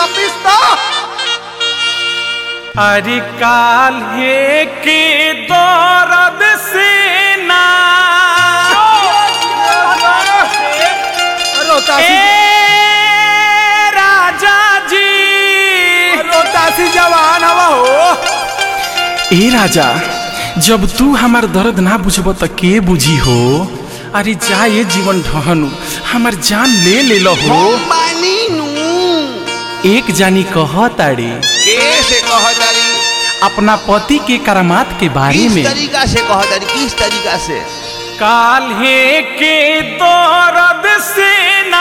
पिस्ता अरे काल्हे के दौरद से ना रोतासी ए राजा जी रोतासी जवान हवा हो ए राजा जब तू हमार दर्द ना बुझब त के बुझी हो अरे जा ये जीवन ढहनु हमार जान ले ले लो हो पानी नू एक जानी कह ताड़ी कैसे कहतारी अपना पति के करामात के बारे किस में तरीका से कहतारी किस तरीका से काल्हे के दौरद से ना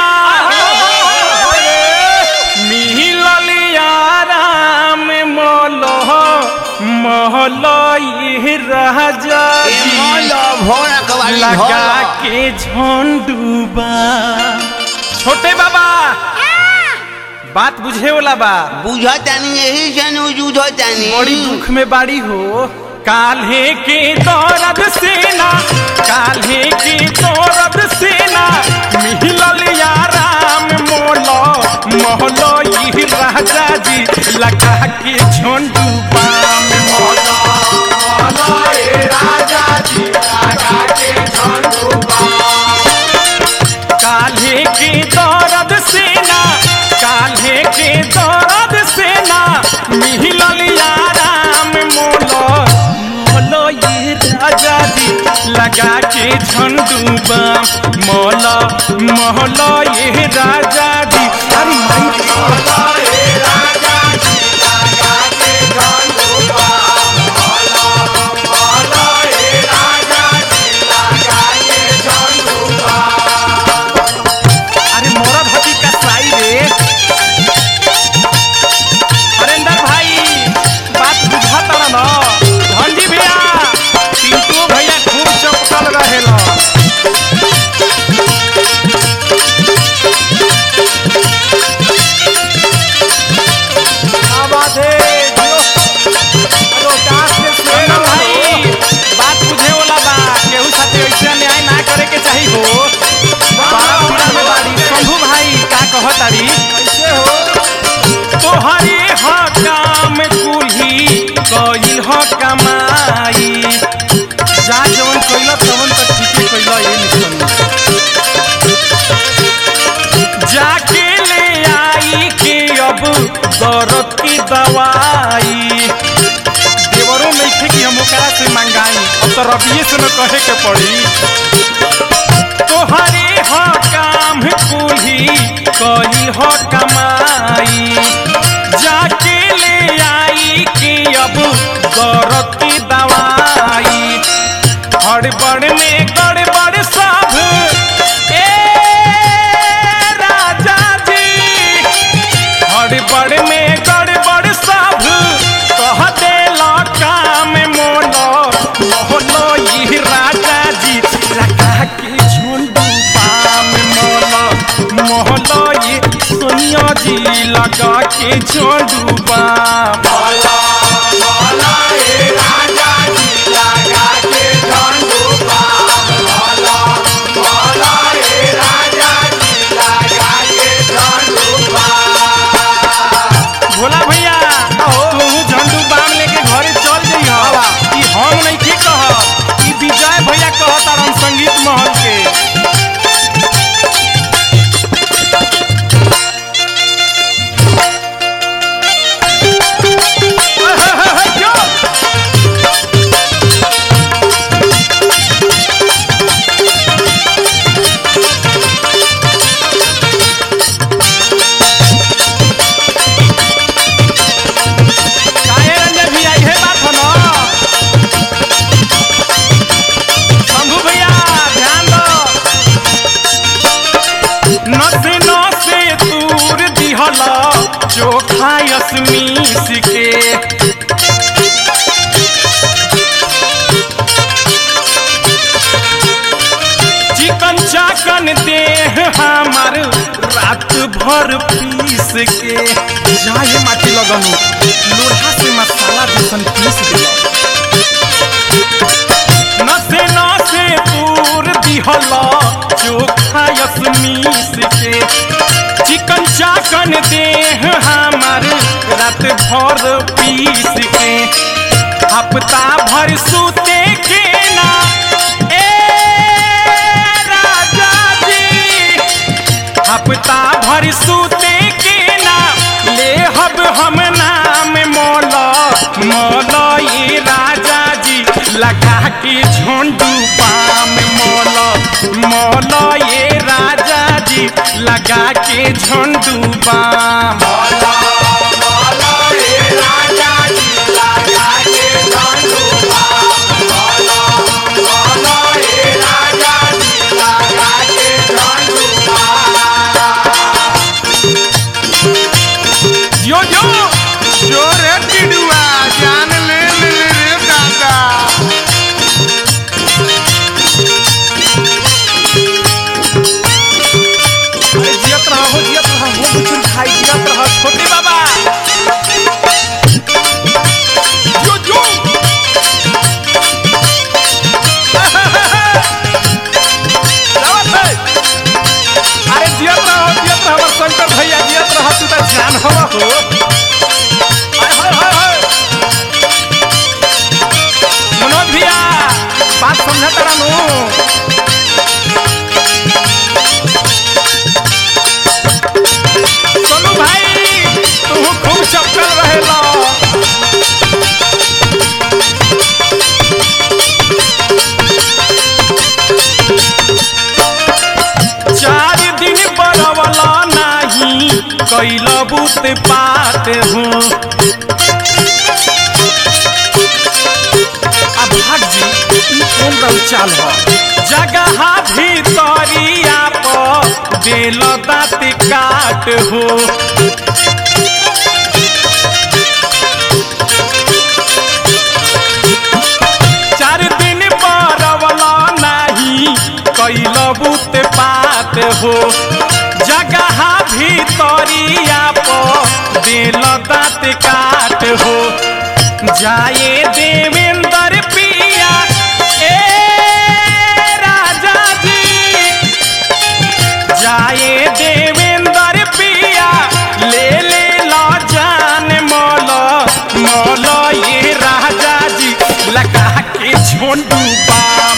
मिलल याराम मोलो मोहलो ये राजा ए जी मोलो भोरा कवाली लगा भोला के झोंडूबा छोटे बाबा बात बुझे वाला बा बुझतानी यही जन बुझतानी बड़ी दुख में बाड़ी हो काल्हे के दौरद सेना काल्हे के दौरद सेना मिलल याराम मोलो मोहलो ये राजा जी लगा के झोंडू बाम मोलो मोहलो ये राजा जी लगा के झोंडू काल्हे के दौरद सेना काल्हे के दौरद सेना मिलल याराम मोलो मोलो ये राजा जी लगा के झंडूबा मोलो मोहलो ये राजा जी अरे माई मोलो ये राजा जी लगा के झंडूबा मोलो मोहलो ये राजा जी लगा के झंडूबा अरे मोरा भाभी का साई रे हरेंद्र भाई बात बुझा तारा न धनजी भैया पिंटू भैया खूब चपकल रहेला क्या बात है जो रोतास के हरेंद्र भाई बात बुझे वाला बा केहू साथे ऐसे न्याय ना करे के चाही हो बड़ा पीड़ा में बाड़ी शंभू भाई का कहतारी कैसे हो तोहरे ह काम कुल्ही कइल ह कमाई जा जवन कइल तवन त ठीके कइल ए निकल जाके ले आई के अब दर्द की दवाई देवरों में थे कि हम ओकरा से मंगाई अब तो रबिये से न कहे के पड़ी तोहरे ह काम कुल्ही कइल ह कमाई जाके ले आई कि अब दर्द की दवाई हड़बड़ में गड़बड़ सब ए राजा जी हड़बड़ में गड़बड़ सब कह देला काम मोलो मोहलो ये राजा जी लगा के झुंडू पाम मोलो मोहलो ये सोनिया जी लगा के झुंडू पाम मोलो मोहलो ये राजा जी लगा के झुंडू पाम मोलो मोहलो ये राजा जी लगा के झुंडू पाम भोला भैया तू झंडू बाम लेके घरे चल जइह ई हम नहीं के कह ई विजय भैया कह तारन संगीत महल के काहे रंजन भैया इहे बात हो न शंभू भैया ध्यान दो नसे नसे तूर दिहला चोखा यसमीस के चिकन चाकन देह हमार रात भर पीस के जाए माटी लगनु लोढ़ा से मसाला जैसन पीस दिला नसे नसे तूर दिहला चोखा यसमीस के चिकन चाकन देह हम भर पीस के हफ्ता भर सूते के ना ए राजा जी हफ्ता भर सूते के ना ले हब हम नाम मोला मोला ये राजा जी लगा के झोंडू पाम मोला मोला ये राजा जी लगा के झोंडू पाम जो जो जो रे टिडुआ जान ले ले ले रे दादा अरे जियत रहा हो जियत रहा हो बुचुन खाई जियत रहा छोटे बाबा जो जो जावत है। अरे जियत रहा हो जियत रहा हमार शंकर भैया जियत रहा तू तो जान हवा हो हाय हाय हाय हाय मनोज भैया बात समझा तारा नु सोनू भाई तू खूब चपकल रहेला चार दिन बरवला नाही कैल बुत पात हूँ अब भाग जी ई कौन रंग चाल हो जगह भीतरिया पर बेल दाँत काट हो चार दिन बरवला नाही कैल बुत पात हो जगह भीतरिया पर बेल दाँत काट हो जाए देवेंद्र पिया ए राजा जी जाए देवेंद्र पिया ले ले लो जान मोलो मोलो ये राजा जी लगा के झोंडू बाम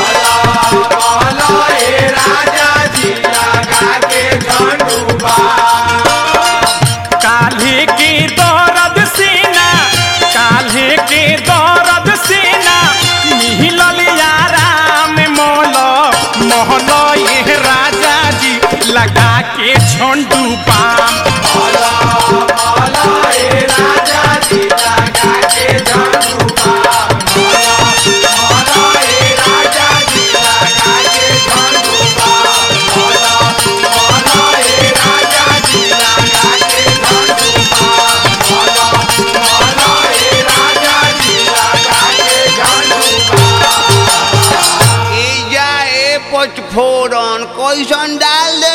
काल्हे के दौरद सेना काल्हे के दौरद सेना मिहिलल याराम मोलो मोहलो ये राजा जी लगा के झोंडू पाम ए जा ए पचफोरन कैसन डाल दे